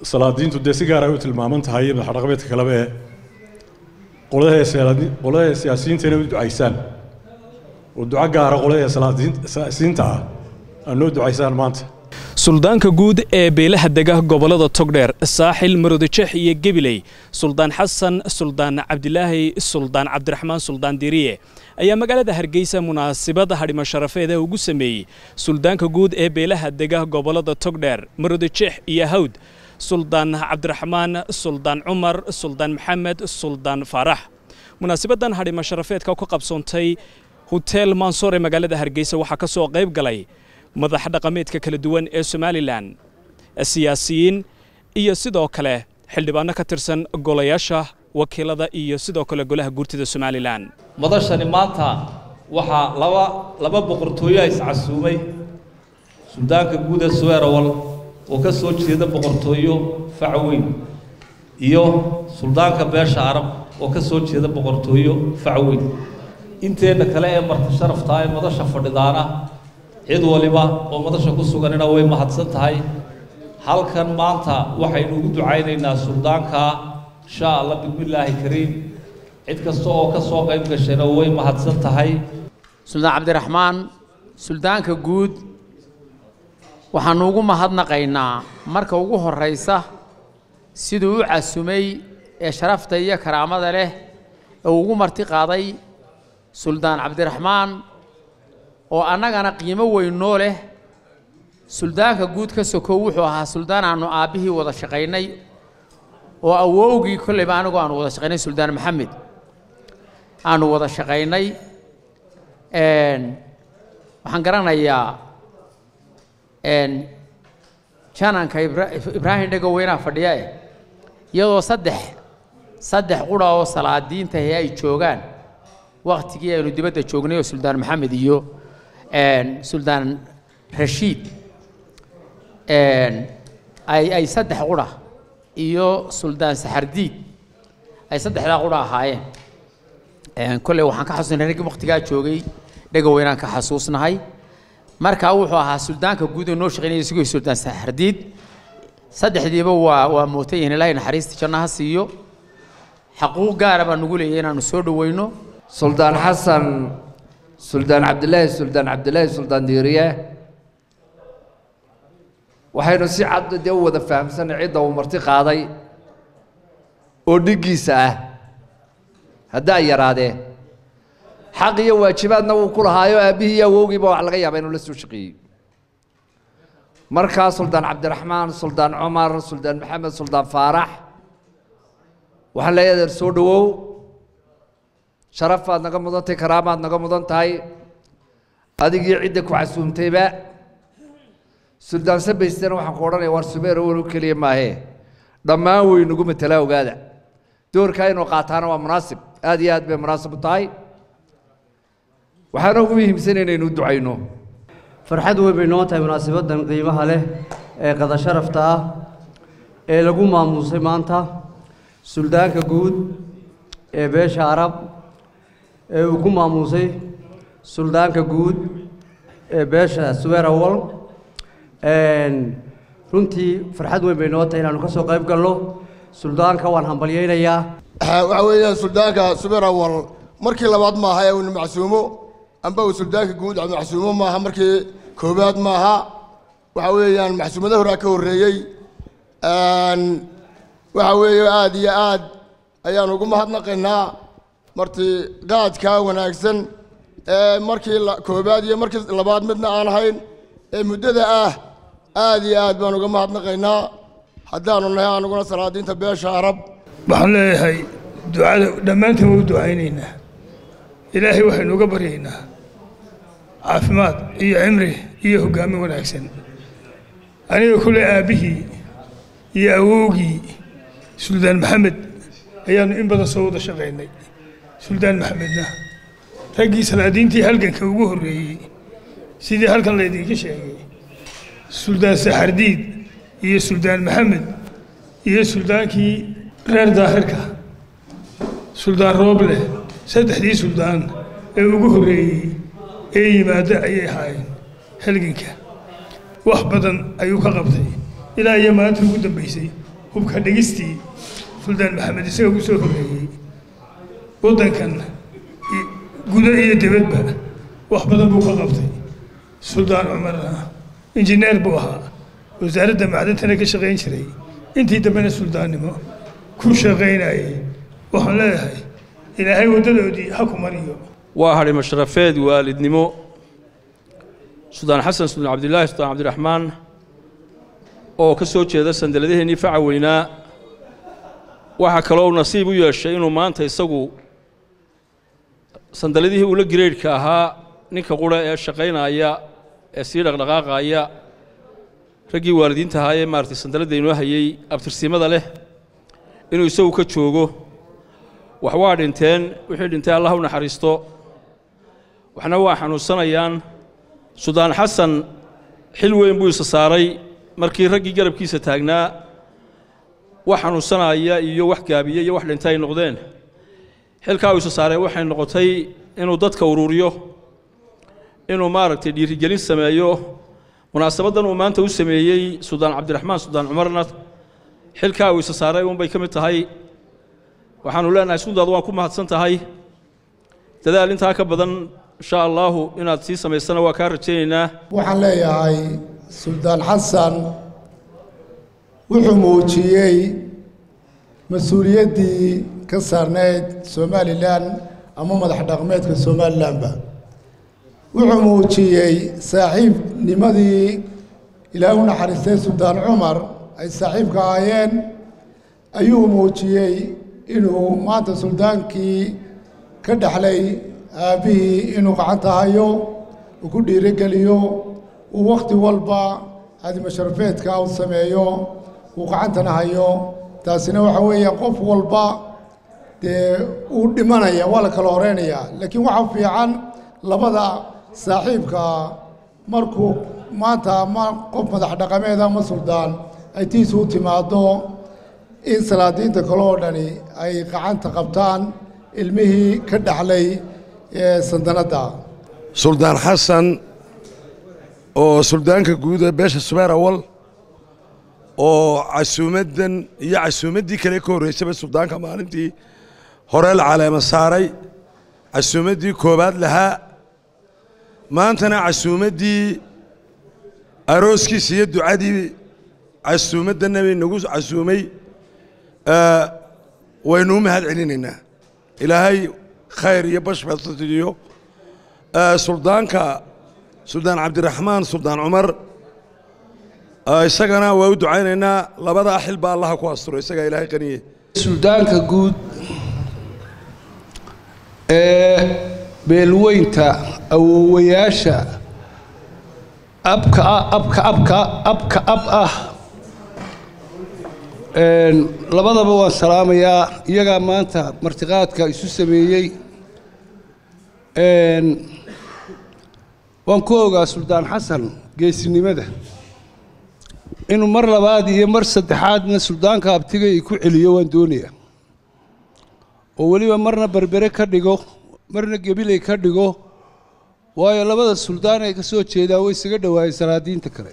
salaadiintu dee si gaar ay u tilmaaman tahay madaxdhaqameedka kaleba ee qoladaha salaadi qoladaha siyaasiyiinta inay u ducaysaan oo duco gaara qoladaha salaadiin siyaasiyiinta ah aad noo ducaysaan maanta suldaanka guud ee beelaha dega gobollada togdheer saaxil maroodijeex iyo gebiley suldaan xasan suldaan cabdilaahi suldaan cabdiraxmaan suldaan diriye ayaa magaalada hargeysa munaasabada hadhimo sharafeeda ugu sameeyey suldaanka guud ee beelaha dega gobollada togdheer maroodijeex iyo hawd suldaan cabdiraxmaan suldaan cumar suldaan maxamed suldaan faarax munaasabadan hadhimo sharafeedka ku qabsoontay hoteel mansoor ee magaalada hargeysa waxaa ka soo qayb galay madax dhaqameedka kala duwan ee somalilan siyaasiyiin iyo sidoo kale xildhibaano ka tirsan golayaasha wakiilada iyo sidoo kale golaha guurtida somalilan madashani maanta waxaa laba laba boqortooyoa iscasuumay suldaanka guud ee suweerawal oo ka soo jeeda boqortooyo facweyn iyo suldaanka beesha arab oo ka soo jeeda boqortooyo facweyn inteenna kale ee marti sharaftaa ee madasha fadhidaana cid waliba oo madasha ku suganina way mahadsan tahay halkan maanta waxaynu ugu ducaynaynaa suldaanka insha allah bismillaahi kariim cid kasta oo ka soo qayb gashayna way mahadsan tahay suldaan cabdiraxmaan suldaanka guud waxaanu ugu mahadnaqaynaa marka ugu horraysa siduu u casumay ee sharafta iyo karaamada leh ee uu ugu marti qaaday suldaan cabdiraxmaan oo annagana qiimo weynoo leh suldaanka guud ka sokow wuxuu ahaa suldaan aanu aabbihii wada shaqaynay oo awowgii kolleyba anigu aanu wada shaqaynay suldaan maxamed aanu wada shaqaynay waxaan garanayaa jananka ibraahim dhegoweynaha fadhiya eh iyadoo saddex saddex qura oo salaadiintahi ay joogaan waktigii aynu dibadda joognay oo suldaan maxamed iyo suldaan rashiid ay ay saddex qura iyo suldaan saxardiid ay saddexdaa qura ahaayeen kolley waxaan ka xasuusnay raggii waktigaa joogay dhegoweynaan ka xasuusnahay markaa wuxuu ahaa suldaanka guud oo noo shaqaynaya isagoo suldaan saxardiid saddexdiiba waa waa mootay yihiin ilaahay naxariista jannaha siiyo xaquuq gaara baa nugu leeyahay inaanu soo dhoweyno suldaan xasan suldaan cabdilaahi suldaan cabdilaahi suldaan diiriye waxaynu si cad dee u wada fahamsanay cidda uu marti qaaday oo dhiggiisa ah haddaa yaraadee xaq iyo waajibaadna wuu ku lahaayo aabbihii iyo awowgiiba wax laga yaaba inuu la soo shaqeeyey markaa suldaan cabdiraxmaan suldaan cumar suldaan maxamed suldaan faarax waxaan leeyahay adeer soo dhowow sharafaad naga mudan tahay karaamaad naga mudan tahay adigii cidda ku casuumtayba suldaan sabaystana waxaan ku odhanaya waar sumeer wan u keliya maahee dhammaan weynugu matalaa ogaada doorkaa inuu qaataana waa munaasib aad iyo aad bay munaasib u tahay waxaana ugu muhiimsan inaynu u ducayno farxad weyn bay noo tahay munaasabaddan qiimaha leh ee qada sharafta ah ee lagu maamuusay maanta suldaanka guud ee beesha arab ee uu ku maamuusay suldaanka guud ee beesha suweerawal runtii farxad weyn bay noo tahay inaanu ka soo qayb galno suldaanka waan hambalyaynayaa waxa weeyaan suldaanka suweerawal markii labaad maaha ee uuna macsuumo amba uu suldaanka guud macsuumo maaha markii koobaad maaha waxa weeyaan macsuumada horaa ka horreeyey waxa weeye aad iyo aad ayaan ugu mahadnaqaynaa marti qaadkaa wanaagsan ee markii koobaad iyo markii labaad midna aan ahayn ee muddada ah aad iyo aad baan uga mahadnaqaynaa haddaanu nahay anuguna salaadiinta beesha arab waxaan leeyahay ducada dhammaantiin waa u ducaynaynaa ilaahay waxaynu uga baryaynaa caafimaad iyo cimri iyo hoggaamin wanaagsan aniga kule aabbihii iyo awowgii suldaan maxamed ayaannu in badan soo wada shaqaynay suldaan maxamedna raggii salaadiintii halganka ugu horreeyey sidii halkan laydinka sheegay suldaan saxardiid iyo suldaan maxamed iyo suldaankii reer daahirka suldaan rooble saddexdii suldaan ee ugu horreeyey ee yimaado ayay ahaayeen halganka wax badan ayuu ka qabtay ilaa iyo maanta ugu dambaysay hubka dhigistii suldaan maxamed isaga ku soo horreeyey waddankan gudo iyo dibadba wax badan buu ka qabtay suldaan cumarna injineer buu ahaa wasaaradda macdantana ka shaqayn jiray intii dambena suldaannimo ku shaqaynayay waxaan leeyahay ilaahay waddadoodii ha ku mariyo waa hadhay mashrafeed waalidnimo suldaan xasan suldaan cabdilaahi suldaan cabdiraxmaan oo ka soo jeeda sandaladaheenii faca weynaa waxaa kaloo nasiib u yeeshay inuu maanta isagu sandaladihii ula gireydhka ahaa ninka qura ee shaqaynaya ee sii dhaqdhaqaaqaya raggii waalidiinta ahaa ee maaragtay sandaladda inoo hayey abtirsimada leh inuu isagu ka joogo wax waa dhinteen wixii dhintay allah u naxariisto waxna waa xanuunsanayaan suldaan xasan xil weyn buu isa saaray markii raggii garabkiisa taagnaa wax xanuunsanaya iyo wax gaabiye iyo wax dhintay ay noqdeen xilkaa uu isa saaray waxay noqotay inuu dadka ururiyo inuu maaragtay dhiirigelin sameeyo munaasabaddan uu maanta u sameeyey suldaan cabdiraxmaan suldaan cumarna xilkaa uu isa saaray uunbay ka mid tahay waxaanu leenahay sundaad waan ku mahadsan tahay dadaal intaa ka badan insha allaahu inaad sii samaysana waa kaa rajaynaynaa waxaan leeyahay suldaan xasan wuxuu muujiyey mas-uuliyaddii ka saarnayd somalilan ama madax dhaqmeedka somalilanba wuxuu muujiyey saaxiibnimadii ilaahay u naxariistay suldaan cumar ay saaxiibka ahaayeen ayuu muujiyey inuu maanta suldaankii ka dhexlay aabbihii inuu gacanta hayo uu ku dhiirogeliyo uu wakhti walba adimasharafeedka u sameeyo uu gacantana hayo taasina waxa weeye qof walba dee uu dhimanaya waa la kala horeynayaa laakiin waxaa fiican labada saaxiibka markuu maanta ama qof madax dhaqameed ama suldaan ay tiisu u timaado in salaadiinta kale oo dhani ay gacanta qabtaan ilmihii ka dhaxlay sandanadda suldaan xasan oo suldaanka guud ee beesha subeer awal oo casuumaddan iyo casuumaddii kale ka horreysaba suldaanka maalintii hore la caleema saaray casuumaddii koowaad lahaa maantana casuumaddii arooskiisa iyo ducadii casuumaddanna bay nagu casuumay waynu u mahad celinaynaa ilaahay khayr iyo bashbasiyo suldaanka suldaan cabdiraxmaan suldaan cumar isagana waa u ducaynaynaa labadaa xil baa allaha ku asturo isagaa ilaahay qaniye suldaanka guud ee beelweynta awoowayaasha abka abka abka abka ab ah labadaba waan salaamayaa iyagaa maanta martiqaadka isu sameeyey waan ku ogaa suldaan xasan geesinimada inuu mar labaad iyo mar saddexaadna suldaanka abtiga i ku celiyo waan doonayaa oo weliba marna berbere ka dhigo marna gebiley ka dhigo waayo labada suldaan ay ka soo jeedaan way isaga dhowaayeen salaadiinta kale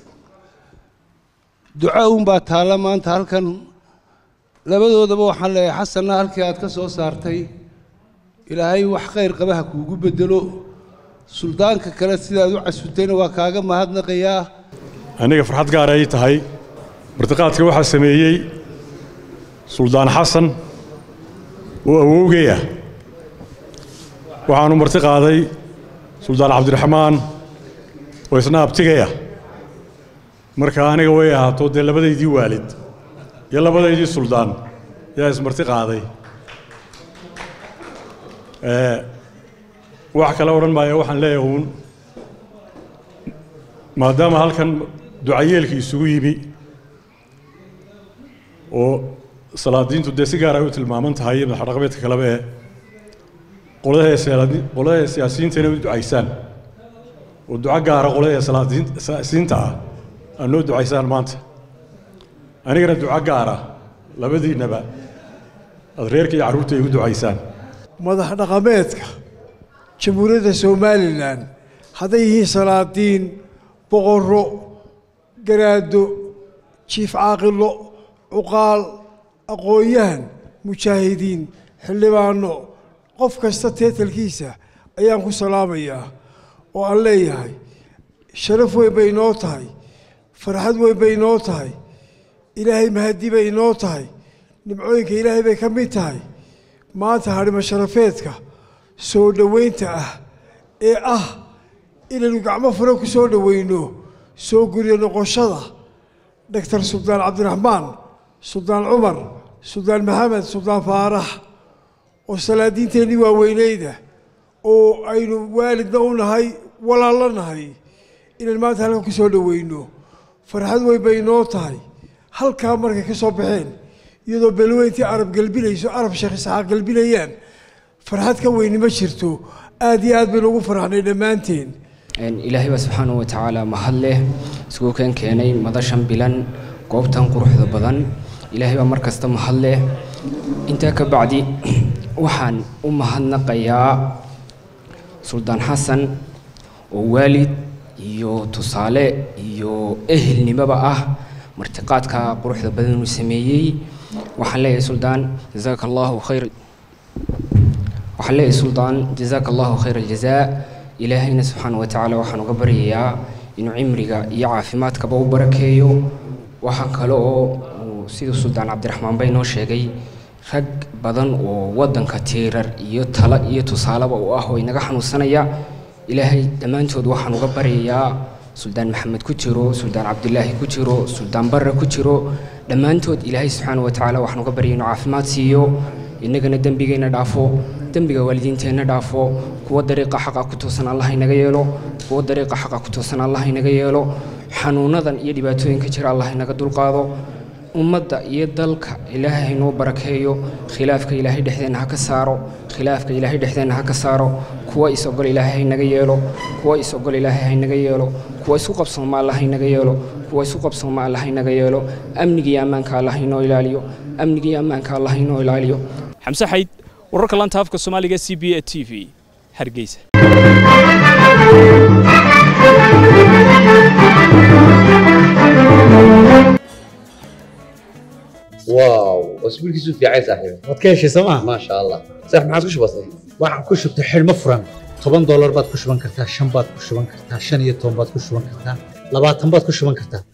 duco uunbaa taalla maanta halkan labadoodaba waxaan leeyahay xasanna halkii aad ka soo saartay ilaahay wax khayr qabaha kuugu bedelo suldaanka kale sidaad u casutayna waa kaaga mahadnaqayaa aniga farxad gaara ay tahay martiqaadka waxaa sameeyey suldaan xasan oo awowgay ah waxaanu marti qaaday suldaan cabdiraxmaan oo isna abtigay ah marka aniga way ahaato dee labadaydii waalid iyo labadaydii suldaan yaa ismarti qaaday wax kale odhan maayo waxaan leeyahay uun maadaama halkan ducayeelkii isugu yimi oo salaadiintu dee si gaar ay u tilmaaman tahay iyo madaxdhaqameedka kaleba ee qoladaha siyaasi- qoladaha siyaasiyiinta inay u ducaysaan oo duco gaara qoladaha salaadiin- siyaasiyiinta ah aad noo ducaysaan maanta anigana duco gaara labadiinnaba aad reerka iyo carruurta ay u ducaysaan madax dhaqameedka jamhuuriyadda somalilan hadday yihiin salaadiin boqorro garaado jiif caaqilo cuqaal aqoon-yahan mujaahidiin xildhibaano qof kasta teetalkiisa ayaan ku salaamayaa oo aan leeyahay sharaf weyn bay inoo tahay farxad weyn bay inoo tahay ilaahay mahadi bay inoo tahay nimcooyinka ilaahay bay ka mid tahay maanta hadhimo sharafeedka soo dhoweynta ah ee ah inaynu gacmo fure ku soo dhoweyno soo guryo noqoshada doctor suldaan cabdiraxmaan suldaan cumar suldaan maxamed suldaan faarax oo salaadiinteennii waaweyneyda oo aynu waalidna u nahay walaallo nahay inaynu maanta halkan ku soo dhoweyno farxad weyn bay inoo tahay halkaa markay ka soo baxeen iyadoo belweyntii arab gelbinayso arab sheekh isxaaq gelbinayaan farxad ka weyni ma jirto aad iyo aad baynu ugu farxnay dhammaanteen ilaahay baa subxaanahu wa tacaala mahad leh iskugu keen keenay madashan bilan goobtan quruxda badan ilaahay baa mar kasta mahad leh intaa ka bacdi waxaan u mahadnaqayaa suldaan xasan oo waalid iyo tusaale iyo ehelnimoba ah martiqaadka quruxda badan uu sameeyey waxaan leeyahay suldaan jazaaka allahu khayr waxaan leeyahay suldaan jazaaka allahu khayr aljazaa ilaahayna subxaana wa tacaala waxaan uga baryayaa inuu cimriga iyo caafimaadkaba u barakeeyo waxaa kale oo siduu suldaan cabdiraxmaan bay noo sheegay rag badan oo waddanka tiirar iyo talo iyo tusaaleba u ah oo inaga xanuunsanaya ilaahay dhammaantood waxaan uga baryayaa suldaan maxamed ku jiro suldaan cabdilaahi ku jiro suldaan barre ku jiro dhammaantood ilaahay subxaana wa tacaala waxaan uga baryay inuu caafimaad siiyo innagana dembigeenna dhaafo dembiga waalidiinteenna dhaafo kuwa dariiqa xaqa ku toosan allah inaga yeelo kuwa dariiqa xaqa ku toosan allah inaga yeelo xanuunadan iyo dhibaatooyinka jira allah inaga dulqaado ummadda iyo dalka ilaahay haynoo barakeeyo khilaafka ilaahay dhexdeenna ha ka saaro khilaafka ilaahay dhexdeenna ha ka saaro kuwa is ogol ilaahay haynaga yeelo kuwa is ogol ilaahay haynaga yeelo kuwa isku qabsooma alla haynaga yeelo kuwa isku qabsooma alla haynaga yeelo amniga iyo ammaanka alla haynoo ilaaliyo amniga iyo ammaanka alla haynoo ilaaliyo xamse xayd wararka lanta afka soomaaliga c b a t v hargeysa واو اسبوع كيسو في عايز صاحبي waad ka heshay sooma ما شاء الله صح ما عادش بسيط waxaan ku shubtay xidhmo furan toban doolar baad ku shuban kartaa shan baad ku shuban kartaa shan iyo toban baad ku shuban kartaa labaatan baad ku shuban kartaa